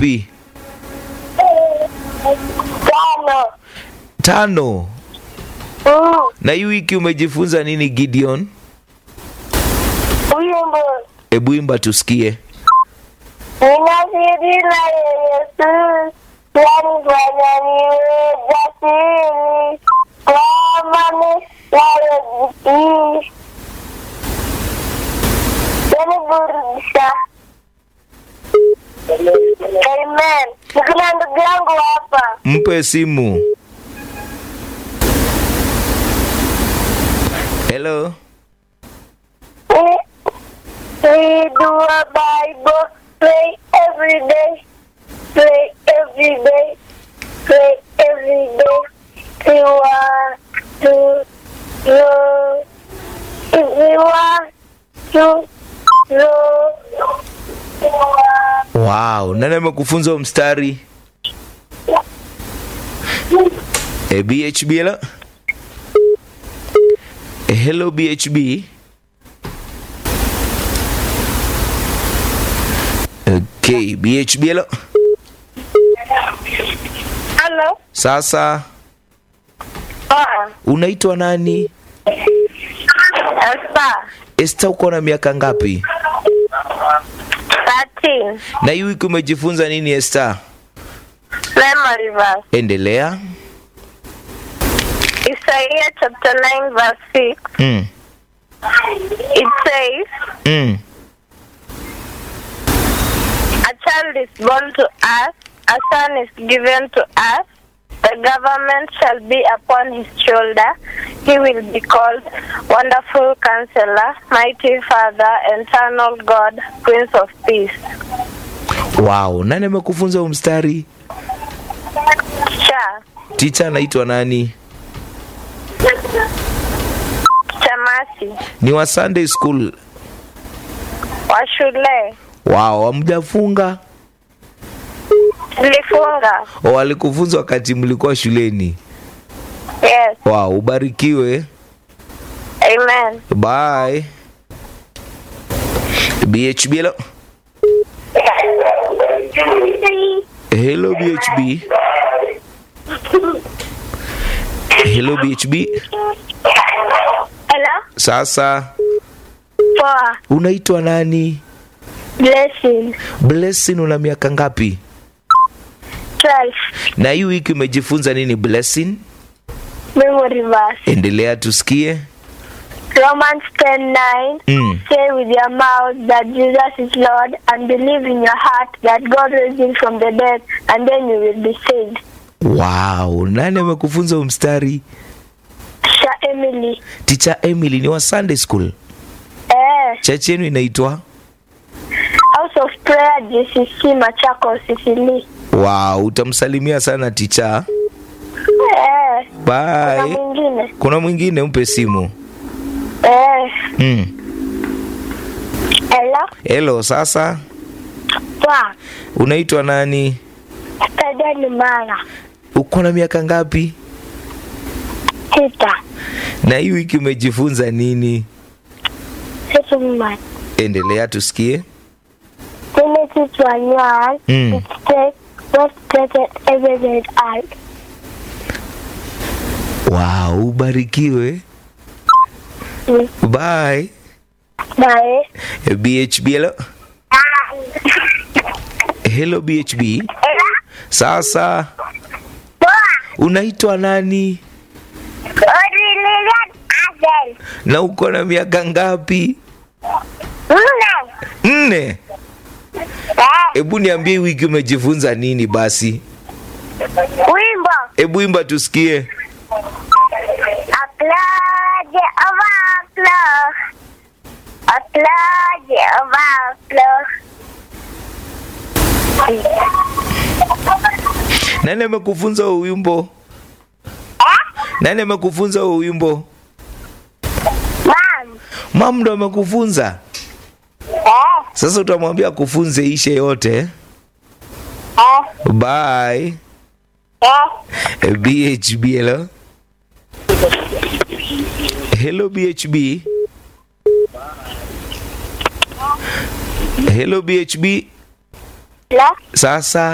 ngapi? Tano. Tano. Mm. Na hii wiki umejifunza nini Gideon? Wimbo. Hebu imba tusikie. Ninasiri na Yesu, yanifanya niwe jasiri, kwa amani nayojitii. Yaniburudisha. Amen. Nikuna ndugu yangu hapa. Mpe simu. Hello. We, we do a Bible, pray every day, pray every day, pray every day. We want to know, if we want to know. Wow, nani amekufunza huo mstari? E, BHB hello? E, hello BHB. Okay, BHB hello? Hello? Sasa Ah, unaitwa nani? Esther, Esther uko na miaka ngapi? 13, Na hii wiki umejifunza nini Esther? memory verse. Endelea. Isaiah chapter 9 verse 6, Mm. it says, Mm. A child is born to us, a son is given to us. The government shall be upon his shoulder. He will be called Wonderful Counselor, Mighty Father, Eternal God, Prince of Peace. Wow, nani amekufunza huu mstari? Cha, Teacher anaitwa nani? Chamasi, Ni wa Sunday school. wa shule, Wow, hamjafunga? tulifunga. O, walikufunza wakati mlikuwa shuleni. Yes, Wow, ubarikiwe. amen. Bye. BHB hello. Hello BHB. Hello BHB. Hello? Sasa Poa. unaitwa nani? Blessing. Blessing una miaka ngapi? 12. Na hii wiki umejifunza nini Blessing? Memory verse. Endelea tusikie. Romans 10:9 Mm. Say with your mouth that Jesus is Lord and believe in your heart that God raised him from the dead and then you will be saved. Wow, nani amekufunza huu mstari? Sha Emily. Teacher Emily ni wa Sunday school. Eh, Church yenu inaitwa? House of Prayer GCC Machakos Sicily. Wow, utamsalimia sana teacher. Eh, na Bye. mwingine. Kuna mwingine mpe simu. Eh, Mm. hello. Hello, sasa Poa. unaitwa nani? Tada ni mara. Uko na miaka ngapi? Sita. Na hii wiki umejifunza nini? Sita mma. Endelea tusikie. Genesis 1 Mm. It says, what created everything out. Wow, ubarikiwe. Mm. Bye. Bye. BHB hello. Hello BHB. Sasa unaitwa nani? Na uko na miaka ngapi? Nne. Hebu niambie hii wiki umejifunza nini basi? Wimbo. Hebu imba tusikie. Applaud overflow. Applaud overflow. Nani amekufunza huu wimbo? Nani amekufunza huu wimbo? Mom. Mam ndo amekufunza. Eh. Sasa utamwambia kufunze ishe yote. Eh. Bye. Eh. BHB hello. Hello BHB. Hello BHB. La. Sasa